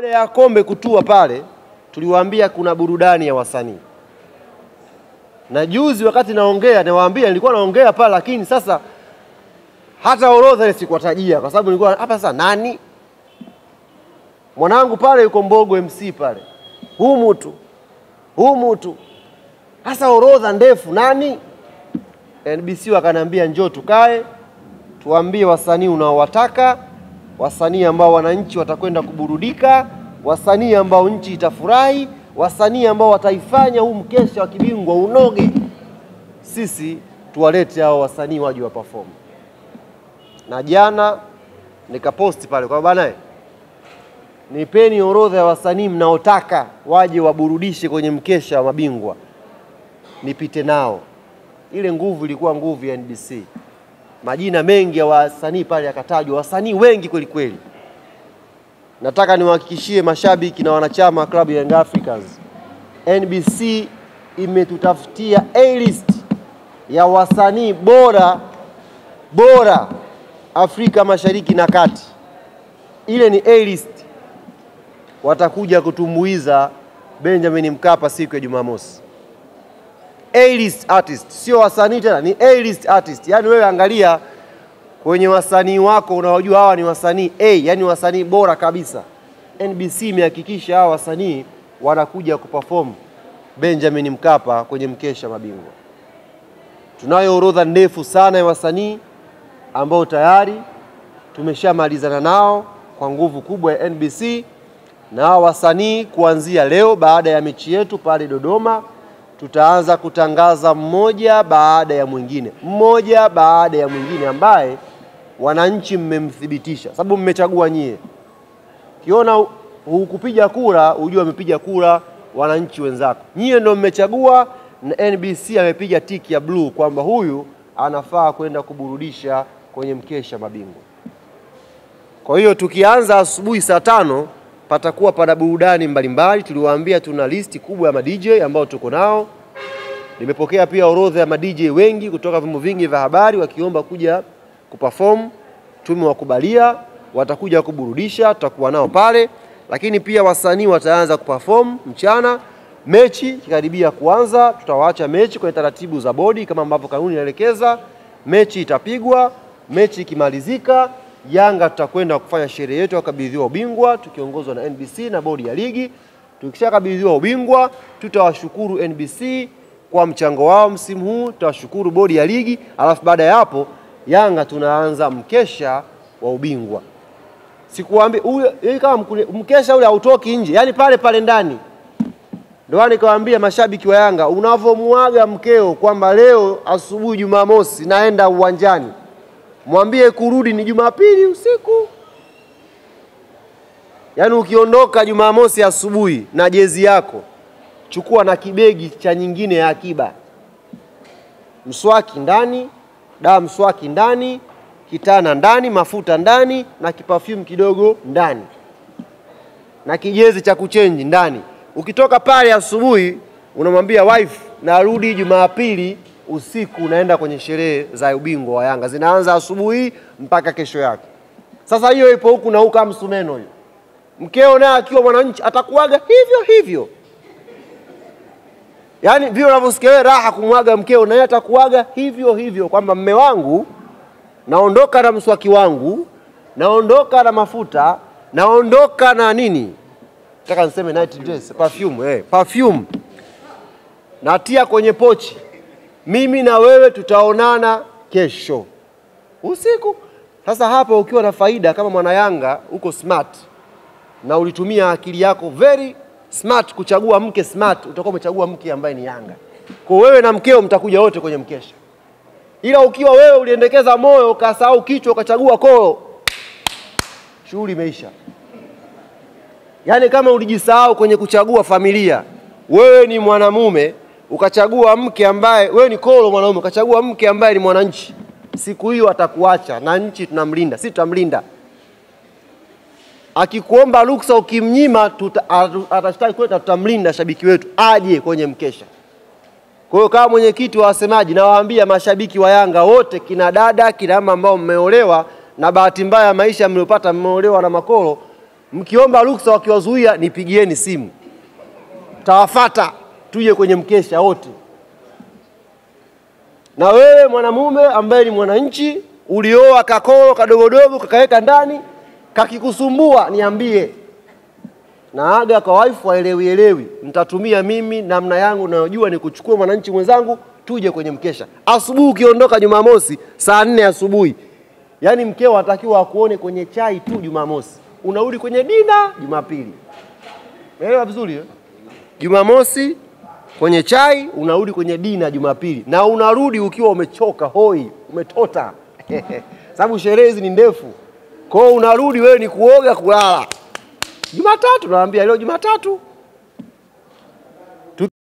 Baada ya kombe kutua pale, tuliwaambia kuna burudani ya wasanii, na juzi wakati naongea niwaambia, nilikuwa naongea pale, lakini sasa hata orodha ile sikuwatajia kwa sababu nilikuwa hapa. Sasa nani mwanangu pale yuko Mbogo MC pale, humu tu humu tu, hasa orodha ndefu, nani? NBC wakaniambia njoo tukae tuambie wasanii unaowataka, wasanii ambao wananchi watakwenda kuburudika, wasanii ambao nchi itafurahi, wasanii ambao wataifanya huu mkesha wa kibingwa unoge. Sisi tuwalete hao wasanii waje wa perform. Na jana nikaposti pale kwa bana, nipeni orodha ya wasanii mnaotaka waje waburudishe kwenye mkesha wa mabingwa, nipite nao. Ile nguvu ilikuwa nguvu ya NBC majina mengi ya wasanii pale yakatajwa, wasanii wengi kweli kweli. Nataka niwahakikishie mashabiki na wanachama wa klabu ya Young Africans, NBC imetutafutia A list ya wasanii bora bora Afrika Mashariki na Kati. Ile ni A list, watakuja kutumbuiza Benjamin Mkapa siku ya Jumamosi. A-list artist, sio wasanii tena, ni A-list artist. Yaani wewe angalia kwenye wasanii wako unaojua hawa ni wasanii A, yani wasanii bora kabisa. NBC imehakikisha hawa wasanii wanakuja kuperform Benjamin Mkapa kwenye mkesha mabingwa. Tunayo orodha ndefu sana ya wasanii ambao tayari tumeshamalizana nao kwa nguvu kubwa ya NBC, na hawa wasanii kuanzia leo baada ya mechi yetu pale Dodoma tutaanza kutangaza mmoja baada ya mwingine, mmoja baada ya mwingine, ambaye wananchi mmemthibitisha, sababu mmechagua nyie. Kiona hukupiga kura, ujue wamepiga kura wananchi wenzako, nyie ndio mmechagua, na NBC amepiga tiki ya bluu kwamba huyu anafaa kwenda kuburudisha kwenye mkesha mabingwa. Kwa hiyo tukianza asubuhi saa tano patakuwa pana burudani mbalimbali. Tuliwaambia tuna listi kubwa ya madj ambao tuko nao. Nimepokea pia orodha ya madj wengi kutoka vyombo vingi vya habari wakiomba kuja kuperform. Tumewakubalia, watakuja kuburudisha, tutakuwa nao pale, lakini pia wasanii wataanza kuperform mchana. Mechi ikikaribia kuanza, tutawaacha mechi kwenye taratibu za bodi kama ambavyo kanuni inaelekeza. Mechi itapigwa, mechi ikimalizika Yanga tutakwenda kufanya sherehe yetu ya kukabidhiwa ubingwa tukiongozwa na NBC na bodi ya ligi. Tukishakabidhiwa ubingwa, tutawashukuru NBC kwa mchango wao msimu huu, tutawashukuru bodi ya ligi, alafu baada ya hapo Yanga tunaanza mkesha wa ubingwa. Sikuambia huyo kama mkesha ule hautoki nje, yani pale pale ndani. Ndio nikawaambia mashabiki wa Yanga, unavyomuaga mkeo kwamba leo asubuhi Jumamosi naenda uwanjani mwambie kurudi ni Jumapili usiku. Yaani ukiondoka Jumamosi asubuhi na jezi yako, chukua na kibegi cha nyingine ya akiba, mswaki ndani, dawa mswaki ndani, kitana ndani, mafuta ndani, na kipafyumu kidogo ndani, na kijezi cha kuchenji ndani. Ukitoka pale asubuhi, unamwambia wife, narudi Jumapili usiku unaenda kwenye sherehe za ubingwa wa Yanga zinaanza asubuhi mpaka kesho yake. Sasa hiyo ipo huku na huku kama msumeno hiyo. Mkeo naye akiwa mwananchi atakuaga hivyo hivyo, yaani vile unavyosikia wewe raha kumwaga mkeo, naye atakuaga hivyo hivyo, kwamba mme wangu, naondoka na mswaki wangu, naondoka na mafuta, naondoka na nini, nataka niseme night dress, perfume, eh, perfume natia kwenye pochi mimi na wewe tutaonana kesho usiku. Sasa hapa ukiwa na faida kama mwana Yanga, uko smart na ulitumia akili yako very smart kuchagua mke smart, utakuwa umechagua mke ambaye ni Yanga. Kwa wewe na mkeo mtakuja wote kwenye mkesha, ila ukiwa wewe uliendekeza moyo ukasahau kichwa ukachagua koo, shughuli imeisha. Yaani kama ulijisahau kwenye kuchagua familia, wewe ni mwanamume ukachagua mke ambaye wewe ni kolo mwanaume, ukachagua mke ambaye ni mwananchi, siku hiyo atakuacha na nchi tunamlinda, si tutamlinda. Akikuomba ruksa ukimnyima, atashtaki kwetu, tutamlinda shabiki wetu aje kwenye mkesha. Kwa hiyo kama mwenyekiti wa wasemaji, nawaambia mashabiki wa Yanga wote, kina dada, kina mama ambao mmeolewa na bahati mbaya maisha mliopata, mmeolewa na makolo, Mkiomba ruksa wakiwazuia, nipigieni simu, tawafata tuje kwenye mkesha wote. Na wewe mwanamume ambaye ni mwananchi, ulioa kakoro kadogodogo kakaweka ndani, kakikusumbua, niambie naaga kwa waifu waelewi elewi, nitatumia mimi namna yangu nayojua ni kuchukua mwananchi mwenzangu tuje kwenye mkesha. Asubuhi ukiondoka Jumamosi saa nne asubuhi, yaani mkeo atakiwa akuone kwenye chai tu Jumamosi, unarudi kwenye dina Jumapili. Umeelewa vizuri eh? Jumamosi kwenye chai, unarudi kwenye dina Jumapili, na unarudi ukiwa umechoka hoi, umetota sababu sherehe hizi ni ndefu. Kwa hiyo unarudi wewe ni kuoga, kulala. Jumatatu naambia leo Jumatatu